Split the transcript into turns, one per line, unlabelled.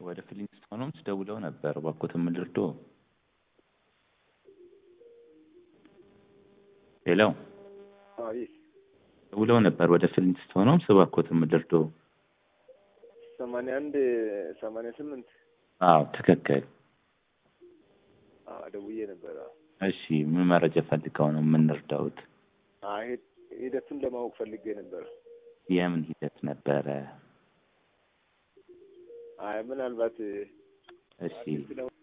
ወደ ፍሊንስቶን ሆምስ ደውለው ነበር። እባክዎትን ምን ልርዶ? ሄሎ
አቤት
ደውለው ነበር ወደ ፍሊንስቶን ሆምስ። እባክዎትን ምን ልርዶ?
ሰማንያ አንድ ሰማንያ ስምንት
አዎ ትክክል።
አዎ ደውዬ ነበር። አዎ።
እሺ ምን መረጃ ፈልገው ነው የምንረዳውት?
አይ ሂደቱን ለማወቅ ፈልጌ ነበር።
የምን ሂደት ነበረ?
አይ ምናልባት
እሺ
ስለሆነ